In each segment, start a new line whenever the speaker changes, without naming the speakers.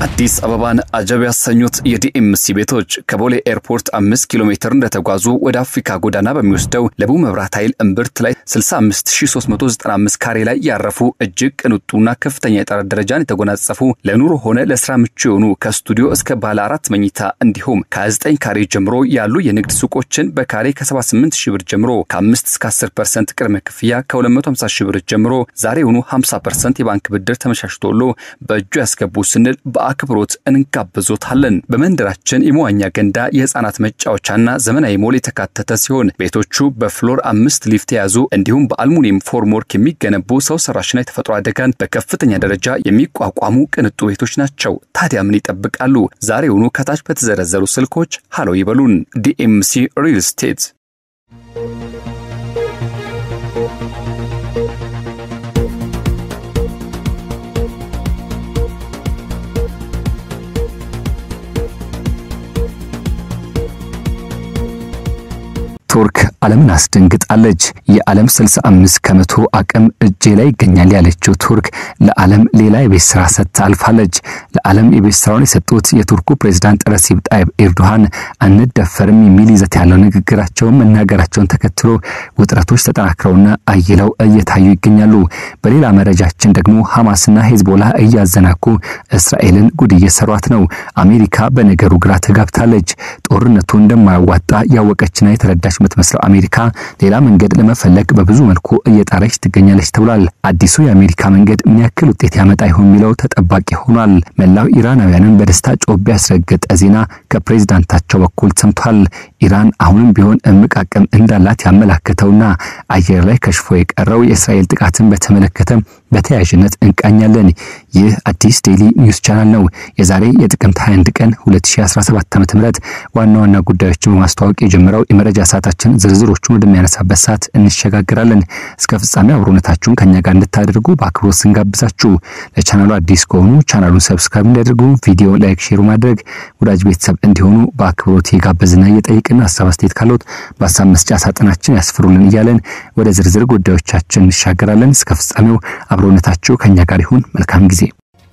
አዲስ አበባን አጀብ ያሰኙት የዲኤምሲ ቤቶች ከቦሌ ኤርፖርት አምስት ኪሎ ሜትር እንደተጓዙ ወደ አፍሪካ ጎዳና በሚወስደው ለቡ መብራት ኃይል እምብርት ላይ 65395 ካሬ ላይ ያረፉ እጅግ ቅንጡና ከፍተኛ የጥራት ደረጃን የተጎናጸፉ ለኑሮ ሆነ ለስራ ምቹ የሆኑ ከስቱዲዮ እስከ ባለ አራት መኝታ እንዲሁም ከ29 ካሬ ጀምሮ ያሉ የንግድ ሱቆችን በካሬ ከ78 ሺህ ብር ጀምሮ ከ5 እስከ 10 ፐርሰንት ቅድመ ክፍያ ከ250 ሺህ ብር ጀምሮ ዛሬውኑ 50 ፐርሰንት የባንክ ብድር ተመቻችቶሎ በእጁ ያስገቡ ስንል በአክብሮት እንጋብዞታለን። በመንደራችን የመዋኛ ገንዳ፣ የህፃናት መጫወቻና ዘመናዊ ሞል የተካተተ ሲሆን ቤቶቹ በፍሎር አምስት ሊፍት የያዙ እንዲሁም በአልሙኒየም ፎርምወርክ የሚገነቡ ሰው ሰራሽና የተፈጥሮ አደጋን በከፍተኛ ደረጃ የሚቋቋሙ ቅንጡ ቤቶች ናቸው። ታዲያ ምን ይጠብቃሉ? ዛሬውኑ ከታች በተዘረዘሩ ስልኮች ሃሎ ይበሉን። ዲኤምሲ ሪል ስቴት ቱርክ ዓለምን አስደንግጣለች። የዓለም 65 ከመቶ አቅም እጄ ላይ ይገኛል ያለችው ቱርክ ለዓለም ሌላ የቤት ስራ ሰጥታ አልፋለች። ለዓለም የቤት ስራውን የሰጡት የቱርኩ ፕሬዝዳንት ረሲብ ጣይብ ኤርዶሃን አንደፈርም የሚል ይዘት ያለው ንግግራቸውን መናገራቸውን ተከትሎ ውጥረቶች ተጠናክረውና አይለው እየታዩ ይገኛሉ። በሌላ መረጃችን ደግሞ ሐማስና ሄዝቦላ እያዘናኩ እስራኤልን ጉድ እየሰሯት ነው። አሜሪካ በነገሩ ግራ ተጋብታለች። ጦርነቱ እንደማያዋጣ ያወቀችና የተረዳች የምትመስለው አሜሪካ ሌላ መንገድ ለመፈለግ በብዙ መልኩ እየጣረች ትገኛለች ተብሏል። አዲሱ የአሜሪካ መንገድ ምን ያክል ውጤት ያመጣ ይሆን የሚለው ተጠባቂ ሆኗል። መላው ኢራናውያንን በደስታ ጮቤ ያስረገጠ ዜና ከፕሬዝዳንታቸው በኩል ሰምቷል። ኢራን አሁንም ቢሆን እምቅ አቅም እንዳላት ያመላከተውና አየር ላይ ከሽፎ የቀረው የእስራኤል ጥቃትን በተመለከተ በተያያዥነት እንቃኛለን። ይህ አዲስ ዴይሊ ኒውስ ቻናል ነው። የዛሬ የጥቅምት 21 ቀን 2017 ዓ.ም ዋና ዋና ጉዳዮችን በማስተዋወቅ የጀመረው የመረጃ ሰዓታችን ዝርዝሮቹን ወደሚያነሳበት ሰዓት እንሸጋግራለን። እስከ ፍጻሜ አብሮነታችሁን ከኛ ጋር እንድታደርጉ በአክብሮት ስንጋብዛችሁ ለቻናሉ አዲስ ከሆኑ ቻናሉን ሰብስክራይብ እንዲያደርጉ፣ ቪዲዮ ላይክ፣ ሼር ማድረግ ወዳጅ ቤተሰብ እንዲሆኑ በአክብሮት የጋበዝና እየጠየቅን ሀሳብ አስተያየት ካሎት በሀሳብ መስጫ ሳጥናችን ያስፍሩልን እያለን ወደ ዝርዝር ጉዳዮቻችን እንሻገራለን። እስከ ፍጻሜው አብሮነታችሁ ከኛ ጋር ይሁን። መልካም ጊዜ።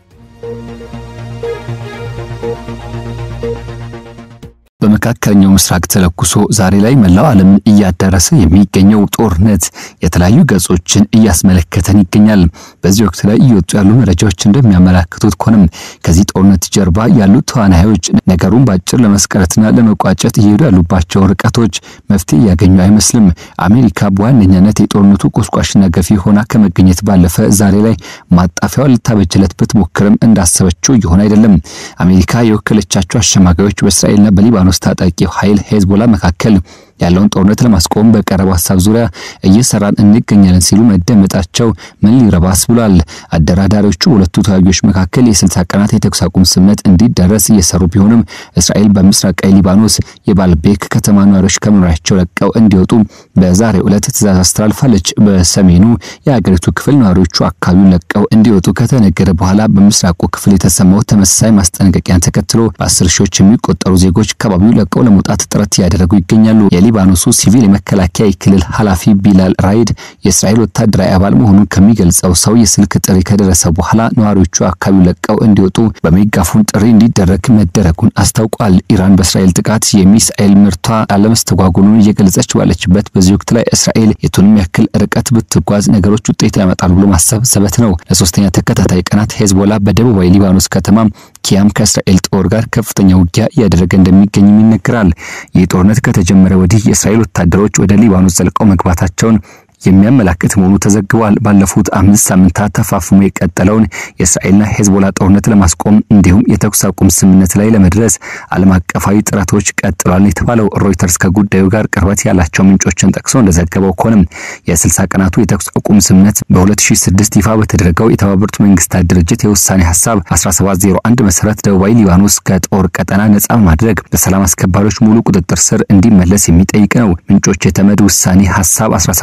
በመካከለኛው ምስራቅ ተለኩሶ ዛሬ ላይ መላው ዓለም እያዳረሰ የሚገኘው ጦርነት የተለያዩ ገጾችን እያስመለከተን ይገኛል። በዚህ ወቅት ላይ እየወጡ ያሉ መረጃዎች እንደሚያመላክቱት ከሆነም ከዚህ ጦርነት ጀርባ ያሉት ተዋናዮች ነገሩን በአጭር ለመስቀረትና ለመቋጨት እየሄዱ ያሉባቸው ርቀቶች መፍትሄ እያገኙ አይመስልም። አሜሪካ በዋነኛነት የጦርነቱ ቆስቋሽና ገፊ ሆና ከመገኘት ባለፈ ዛሬ ላይ ማጣፊያዋን ልታበጅለት ብትሞክርም እንዳሰበችው እየሆነ አይደለም። አሜሪካ የወከለቻቸው አሸማጋዮች በእስራኤልና በሊባኖስ ታጣቂው ኃይል ሄዝቦላ መካከል ያለውን ጦርነት ለማስቆም በቀረበው ሀሳብ ዙሪያ እየሰራን እንገኛለን ሲሉ መደመጣቸው ምን ሊረባስ ብሏል። አደራዳሪዎቹ በሁለቱ ተዋጊዎች መካከል የስልሳ ቀናት የተኩስ አቁም ስምምነት እንዲደረስ እየሰሩ ቢሆንም እስራኤል በምስራቃዊ ሊባኖስ የባልቤክ ከተማ ነዋሪዎች ከመኖሪያቸው ለቀው እንዲወጡ በዛሬው ዕለት ትዕዛዝ አስተላልፋለች። በሰሜኑ የሀገሪቱ ክፍል ነዋሪዎቹ አካባቢውን ለቀው እንዲወጡ ከተነገረ በኋላ በምስራቁ ክፍል የተሰማው ተመሳሳይ ማስጠንቀቂያን ተከትሎ በአስር ሺዎች የሚቆጠሩ ዜጎች ከባቢው ለቀው ለመውጣት ጥረት እያደረጉ ይገኛሉ። የሊባኖሱ ሲቪል የመከላከያ የክልል ኃላፊ ቢላል ራይድ የእስራኤል ወታደራዊ አባል መሆኑን ከሚገልጸው ሰው የስልክ ጥሪ ከደረሰ በኋላ ነዋሪዎቹ አካባቢው ለቀው እንዲወጡ በሜጋፎን ጥሪ እንዲደረግ መደረጉን አስታውቋል። ኢራን በእስራኤል ጥቃት የሚሳኤል ምርቷ አለመስተጓጎሉን እየገለጸች ባለችበት በዚህ ወቅት ላይ እስራኤል የቱንም ያክል ርቀት ብትጓዝ ነገሮች ውጤት ያመጣሉ ብሎ ማሰብ ዘበት ነው። ለሶስተኛ ተከታታይ ቀናት ሄዝቦላ በደቡባዊ ሊባኖስ ከተማ ኪያም ከእስራኤል ጦር ጋር ከፍተኛ ውጊያ እያደረገ እንደሚገኝም ይነገራል። ይህ ጦርነት ከተጀመረ ወዲህ የእስራኤል ወታደሮች ወደ ሊባኖስ ዘልቀው መግባታቸውን የሚያመላክት መሆኑ ተዘግቧል። ባለፉት አምስት ሳምንታት ተፋፍሞ የቀጠለውን የእስራኤልና ሄዝቦላ ጦርነት ለማስቆም እንዲሁም የተኩስ አቁም ስምምነት ላይ ለመድረስ ዓለም አቀፋዊ ጥረቶች ቀጥሏል የተባለው ሮይተርስ ከጉዳዩ ጋር ቅርበት ያላቸው ምንጮችን ጠቅሶ እንደዘገበው ከሆነም የ60 ቀናቱ የተኩስ አቁም ስምምነት በ2006 ይፋ በተደረገው የተባበሩት መንግስታት ድርጅት የውሳኔ ሀሳብ 1701 መሰረት ደቡባዊ ሊባኖስ ከጦር ቀጠና ነጻ በማድረግ በሰላም አስከባሪዎች ሙሉ ቁጥጥር ስር እንዲመለስ የሚጠይቅ ነው። ምንጮች የተመድ ውሳኔ ሀሳብ 1701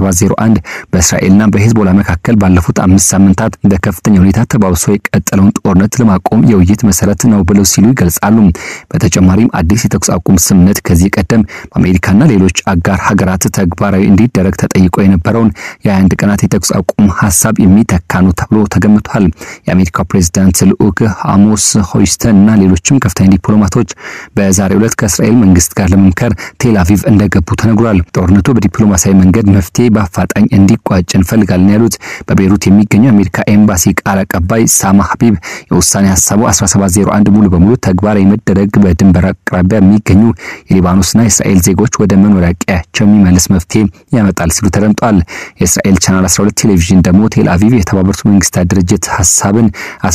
አንድ በእስራኤልና በሄዝቦላ መካከል ባለፉት አምስት ሳምንታት በከፍተኛ ሁኔታ ተባብሶ የቀጠለውን ጦርነት ለማቆም የውይይት መሰረት ነው ብለው ሲሉ ይገልጻሉ። በተጨማሪም አዲስ የተኩስ አቁም ስምምነት ከዚህ ቀደም በአሜሪካና ሌሎች አጋር ሀገራት ተግባራዊ እንዲደረግ ተጠይቆ የነበረውን የ21 ቀናት የተኩስ አቁም ሀሳብ የሚተካ ነው ተብሎ ተገምቷል። የአሜሪካው ፕሬዚዳንት ልዑክ አሞስ ሆይስተን እና ሌሎችም ከፍተኛ ዲፕሎማቶች በዛሬው ዕለት ከእስራኤል መንግስት ጋር ለመምከር ቴል አቪቭ እንደገቡ ተነግሯል። ጦርነቱ በዲፕሎማሲያዊ መንገድ መፍትሄ በአፋጣኝ እንዲቋጭ እንፈልጋለን ያሉት በቤይሩት የሚገኘው የአሜሪካ ኤምባሲ ቃል አቀባይ ሳማ ሀቢብ የውሳኔ ሀሳቡ 1701 ሙሉ በሙሉ ተግባራዊ መደረግ በድንበር አቅራቢያ የሚገኙ የሊባኖስና የእስራኤል ዜጎች ወደ መኖሪያ ቀያቸው የሚመልስ መፍትሄ ያመጣል ሲሉ ተደምጧል። የእስራኤል ቻናል 12 ቴሌቪዥን ደግሞ ቴል አቪቭ የተባበሩት መንግስታት ድርጅት ሀሳብን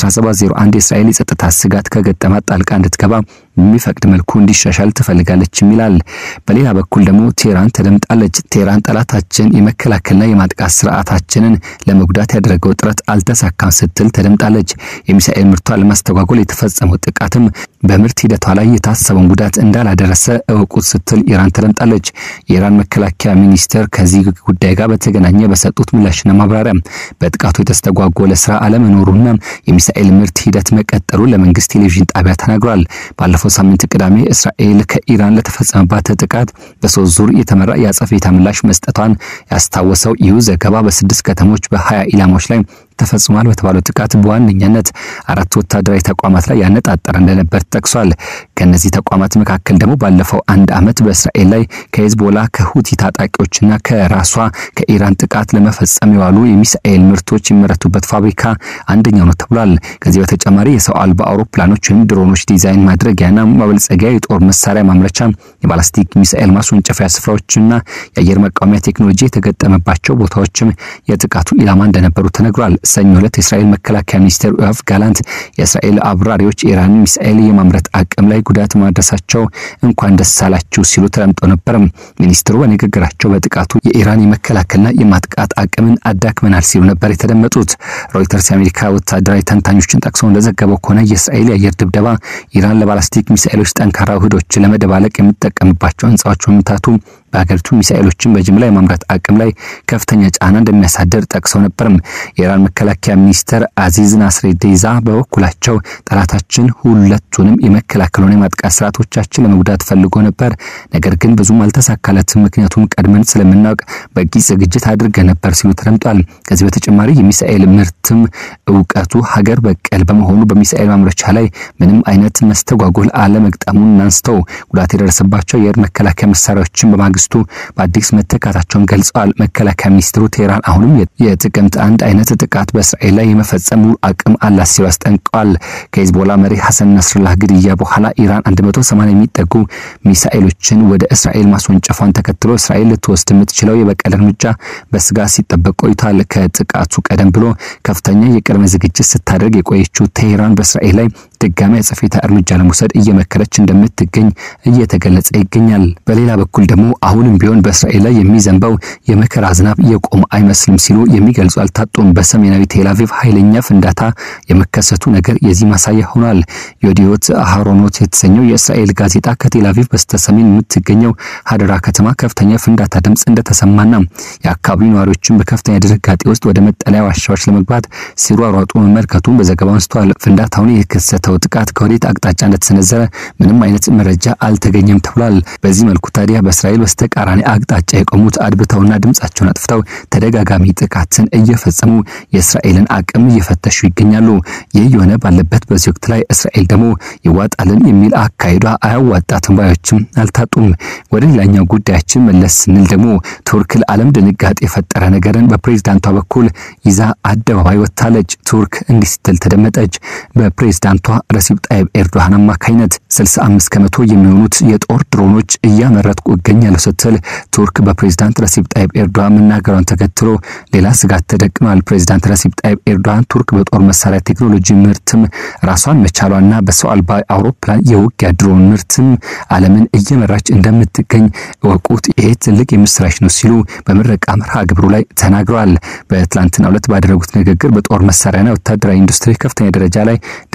1701 የእስራኤል የጸጥታ ስጋት ከገጠማት ጣልቃ እንድትገባ የሚፈቅድ መልኩ እንዲሻሻል ትፈልጋለች ይላል። በሌላ በኩል ደግሞ ቴህራን ተደምጣለች። ቴህራን ጠላታችን የመከላከልና የማጥቃት ስርዓታችንን ለመጉዳት ያደረገው ጥረት አልተሳካም ስትል ተደምጣለች። የሚሳኤል ምርቷን ለማስተጓጎል የተፈጸመው ጥቃትም በምርት ሂደቷ ላይ የታሰበውን ጉዳት እንዳላደረሰ እወቁት ስትል ኢራን ተደምጣለች። የኢራን መከላከያ ሚኒስቴር ከዚህ ጉዳይ ጋር በተገናኘ በሰጡት ምላሽና ማብራሪያ በጥቃቱ የተስተጓጎለ ስራ አለመኖሩና የሚሳኤል ምርት ሂደት መቀጠሉ ለመንግስት ቴሌቪዥን ጣቢያ ተናግሯል። ባለፈው ሳምንት ቅዳሜ እስራኤል ከኢራን ለተፈጸመባት ጥቃት በሶስት ዙር የተመራ የአጸፋ ምላሽ መስጠቷን ያስታወሰው ይህ ዘገባ በስድስት ከተሞች በሀያ ኢላማዎች ላይ ተፈጽሟል በተባለው ጥቃት በዋነኛነት አራት ወታደራዊ ተቋማት ላይ ያነጣጠረ እንደነበር ጠቅሷል። ከነዚህ ተቋማት መካከል ደግሞ ባለፈው አንድ ዓመት በእስራኤል ላይ ከሄዝቦላ ከሁቲ ታጣቂዎችና ከራሷ ከኢራን ጥቃት ለመፈጸም የዋሉ የሚሳኤል ምርቶች የሚመረቱበት ፋብሪካ አንደኛው ነው ተብሏል። ከዚህ በተጨማሪ የሰው አልባ አውሮፕላኖች ወይም ድሮኖች ዲዛይን ማድረጊያና ማበልጸጊያ፣ የጦር መሳሪያ ማምረቻ፣ የባላስቲክ ሚሳኤል ማስወንጨፊያ ስፍራዎችና የአየር መቃወሚያ ቴክኖሎጂ የተገጠመባቸው ቦታዎችም የጥቃቱ ኢላማ እንደነበሩ ተነግሯል። ሰኞ ዕለት የእስራኤል መከላከያ ሚኒስቴር ዮአፍ ጋላንት የእስራኤል አብራሪዎች የኢራን ሚሳኤል የማምረት አቅም ላይ ጉዳት ማድረሳቸው እንኳን ደስ አላችሁ ሲሉ ተደምጠው ነበር። ሚኒስትሩ በንግግራቸው በጥቃቱ የኢራን የመከላከልና የማጥቃት አቅምን አዳክመናል ሲሉ ነበር የተደመጡት። ሮይተርስ የአሜሪካ ወታደራዊ ተንታኞችን ጠቅሶ እንደዘገበው ከሆነ የእስራኤል የአየር ድብደባ ኢራን ለባላስቲክ ሚሳኤሎች ጠንካራ ውህዶችን ለመደባለቅ የምትጠቀምባቸው ህንፃዎች መምታቱ በሀገሪቱ ሚሳኤሎችን በጅምላ የማምረት አቅም ላይ ከፍተኛ ጫና እንደሚያሳድር ጠቅሰው ነበርም። የኢራን መከላከያ ሚኒስትር አዚዝ ናስሬዲዛ በበኩላቸው ጠላታችን ሁለቱንም የመከላከልና የማጥቃት ስርዓቶቻችን ለመጉዳት ፈልጎ ነበር፣ ነገር ግን ብዙም አልተሳካለትም፣ ምክንያቱም ቀድመን ስለምናውቅ በቂ ዝግጅት አድርገን ነበር ሲሉ ተደምጧል። ከዚህ በተጨማሪ የሚሳኤል ምርትም እውቀቱ ሀገር በቀል በመሆኑ በሚሳኤል ማምረቻ ላይ ምንም አይነት መስተጓጎል አለመግጠሙን አንስተው ጉዳት የደረሰባቸው የአየር መከላከያ መሳሪያዎችን በማግስቱ በአዲስ መተካታቸውን ገልጸዋል። መከላከያ ሚኒስትሩ ቴህራን አሁንም የጥቅምት አንድ አይነት ጥቃት በእስራኤል ላይ የመፈጸሙ አቅም አላት ሲሉ አስጠንቀዋል። ከሂዝቦላ መሪ ሐሰን ነስርላህ ግድያ በኋላ ኢራን 180 የሚጠጉ ሚሳኤሎችን ወደ እስራኤል ማስወንጨፏን ተከትሎ እስራኤል ልትወስድ የምትችለው የበቀል እርምጃ በስጋት ሲጠበቅ ቆይቷል። ከጥቃቱ ቀደም ብሎ ከፍተኛ የቅድመ ዝግጅት ስታደርግ የቆየችው ቴህራን በእስራኤል ላይ ድጋሚ አጸፋዊ እርምጃ ለመውሰድ እየመከረች እንደምትገኝ እየተገለጸ ይገኛል። በሌላ በኩል ደግሞ አሁንም ቢሆን በእስራኤል ላይ የሚዘንበው የመከራ ዝናብ የቆመ አይመስልም ሲሉ የሚገልጹ አልታጡም። በሰሜናዊ ቴልአቪቭ ኃይለኛ ፍንዳታ የመከሰቱ ነገር የዚህ ማሳያ ሆኗል። የዲዮት አሃሮኖት የተሰኘው የእስራኤል ጋዜጣ ከቴልአቪቭ በስተሰሜን የምትገኘው ሀደራ ከተማ ከፍተኛ ፍንዳታ ድምፅ እንደተሰማና የአካባቢው ነዋሪዎችን በከፍተኛ ድንጋጤ ውስጥ ወደ መጠለያ ዋሻዎች ለመግባት ሲሯሯጡ መመልከቱን በዘገባው አንስተዋል። ፍንዳታውን የከሰተው ጥቃት ከወዴት አቅጣጫ እንደተሰነዘረ ምንም አይነት መረጃ አልተገኘም ተብሏል። በዚህ መልኩ ታዲያ በእስራኤል በስተቃራኒ አቅጣጫ የቆሙት አድብተውና ድምጻቸውን አጥፍተው ተደጋጋሚ ጥቃትን እየፈጸሙ የእስራኤልን አቅም እየፈተሹ ይገኛሉ። ይህ የሆነ ባለበት በዚህ ወቅት ላይ እስራኤል ደግሞ ይዋጣልን የሚል አካሄዷ አያዋጣትም ባዮችም አልታጡም። ወደ ሌላኛው ጉዳያችን መለስ ስንል ደግሞ ቱርክ ለዓለም ድንጋጤ የፈጠረ ነገርን በፕሬዝዳንቷ በኩል ይዛ አደባባይ ወጥታለች። ቱርክ እንዲህ ስትል ተደመጠች። በፕሬዝዳንቷ ረሲብ ጣይብ ኤርዶሃን አማካኝነት 65 ከመቶ የሚሆኑት የጦር ድሮኖች እያመረትኩ እገኛለሁ ስትል ቱርክ በፕሬዝዳንት ረሲብ ጣይብ ኤርዶሃን መናገሯን ተከትሎ ሌላ ስጋት ተደቅኗል። ፕሬዝዳንት ረሲብ ጣይብ ኤርዶሃን ቱርክ በጦር መሳሪያ ቴክኖሎጂ ምርትም ራሷን መቻሏና በሰው አልባ አውሮፕላን የውጊያ ድሮን ምርትም ዓለምን እየመራች እንደምትገኝ እወቁት፣ ይሄ ትልቅ የምስራች ነው ሲሉ በምረቃ መርሃ ግብሩ ላይ ተናግረዋል። በትላንትናው ዕለት ባደረጉት ንግግር በጦር መሳሪያና ወታደራዊ ኢንዱስትሪ ከፍተኛ ደረጃ ላይ ደርሰናል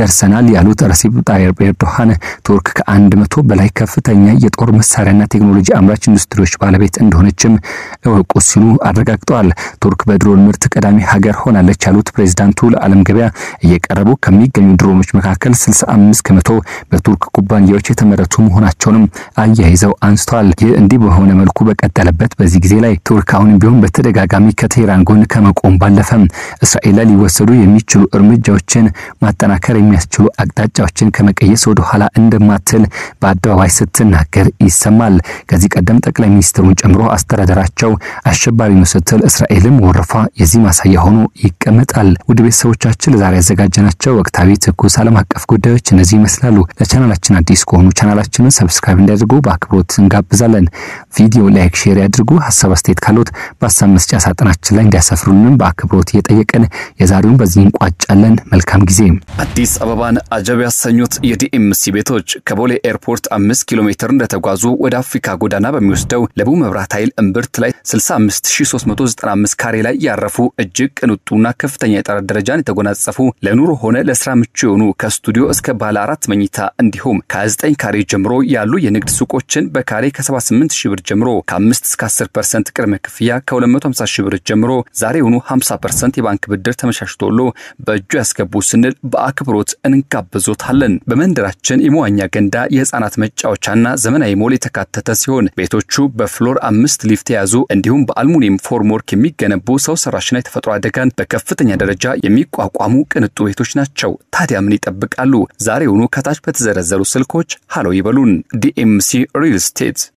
ያሉት ረሲፕ ጣይብ ኤርዶሃን ቱርክ ከአንድ መቶ በላይ ከፍተኛ የጦር መሳሪያና ቴክኖሎጂ አምራች ኢንዱስትሪዎች ባለቤት እንደሆነችም እወቁ ሲሉ አረጋግጠዋል። ቱርክ በድሮን ምርት ቀዳሚ ሀገር ሆናለች ያሉት ፕሬዚዳንቱ ለዓለም ገበያ እየቀረቡ ከሚገኙ ድሮኖች መካከል 65 ከመቶ በቱርክ ኩባንያዎች የተመረቱ መሆናቸውንም አያይዘው አንስተዋል። ይህ እንዲህ በሆነ መልኩ በቀጠለበት በዚህ ጊዜ ላይ ቱርክ አሁንም ቢሆን በተደጋጋሚ ከቴህራን ጎን ከመቆም ባለፈ እስራኤል ላይ ሊወሰዱ የሚችሉ እርምጃዎችን ማጠናከር የሚያስችሉ አቅጣጫዎችን ከመቀየስ ወደ ኋላ እንደማትል በአደባባይ ስትናገር ይሰማል። ከዚህ ቀደም ጠቅላይ ሚኒስትሩን ጨምሮ አስተዳደራቸው አሸባሪ ነው ስትል እስራኤልም ወረፋ የዚህ ማሳያ ሆኖ ይቀመጣል። ውድ ቤተሰቦቻችን ለዛሬ ያዘጋጀናቸው ወቅታዊ ትኩስ ዓለም አቀፍ ጉዳዮች እነዚህ ይመስላሉ። ለቻናላችን አዲስ ከሆኑ ቻናላችንን ሰብስክራይብ እንዲያደርጉ በአክብሮት እንጋብዛለን። ቪዲዮ ላይክ፣ ሼር ያድርጉ። ሀሳብ አስተያየት ካሉት በሀሳብ መስጫ ሳጥናችን ላይ እንዲያሰፍሩንም በአክብሮት እየጠየቅን የዛሬውን በዚህ እንቋጫለን። መልካም ጊዜ።
አዲስ አበባን አጀብ ያሰኙት የዲኤምሲ ቤቶች ከቦሌ ኤርፖርት አምስት ኪሎ ሜትር እንደተጓዙ ወደ አፍሪካ ጎዳና በሚወስደው ለቡ መብራት ኃይል እምብርት ላይ 65395 ካሬ ላይ ያረፉ እጅግ ቅንጡና ከፍተኛ የጥራት ደረጃን የተጎናጸፉ ለኑሮ ሆነ ለስራ ምቹ የሆኑ ከስቱዲዮ እስከ ባለ አራት መኝታ እንዲሁም ከ29 ካሬ ጀምሮ ያሉ የንግድ ሱቆችን በካሬ ከ78 ሺህ ብር ጀምሮ ከ5 እስከ 10 ፐርሰንት ቅድመ ክፍያ ከ250 ሺህ ብር ጀምሮ ዛሬውኑ 50 ፐርሰንት የባንክ ብድር ተመቻችቶሎ በእጁ ያስገቡ ስንል በአክብሮት እንጋብዞታለን። በመንደራችን የመዋኛ ገንዳ፣ የህፃናት መጫወቻና ዘመናዊ ሞል የተካተተ ሲሆን ቤቶቹ በፍሎር አምስት ሊፍት የያዙ እንዲሁም በአልሙኒየም ፎርምወርክ የሚገነቡ ሰው ሰራሽና የተፈጥሮ አደጋን በከፍተኛ ደረጃ የሚቋቋሙ ቅንጡ ቤቶች ናቸው። ታዲያ ምን ይጠብቃሉ? ዛሬውኑ ከታች በተዘረዘሩ ስልኮች ሃሎ ይበሉን። ዲኤምሲ ሪል ስቴት